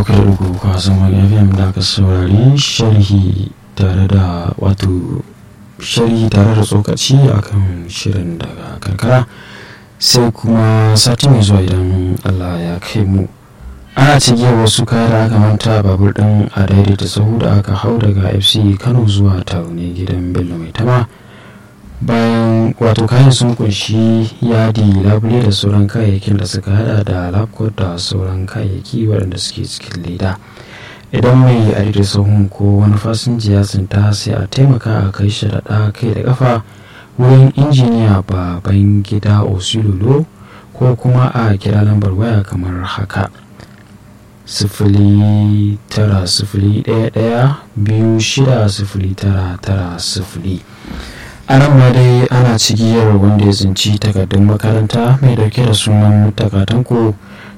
bakwai da uku kwasan fm da aka saurari sharhi tare da wato sharhi tare da tsokaci akan shirin daga karkara sai kuma sati mai zuwa idan allah ya kai mu ana cigiyar wasu kaya da aka manta babur din a daidaita sahu da aka hau daga fc kano zuwa taune gidan bello mai tama bayan wato kayan sun kunshi yadi labule da sauran kayayyakin da suka hada da lapcot da sauran kayayyaki waɗanda suke cikin leda idan mai adida sahun ko wani fasinja ya tsinta sai a taimaka a kai shi da kai da kafa wurin injiniya baban gida osilolo ko kuma a kira lambar waya kamar haka sifili tara sifili ɗaya ɗaya biyu shida sifili tara tara sifili a nan ma dai ana cigiyar wanda ya tsinci takardun makaranta mai dauke da sunan takatanko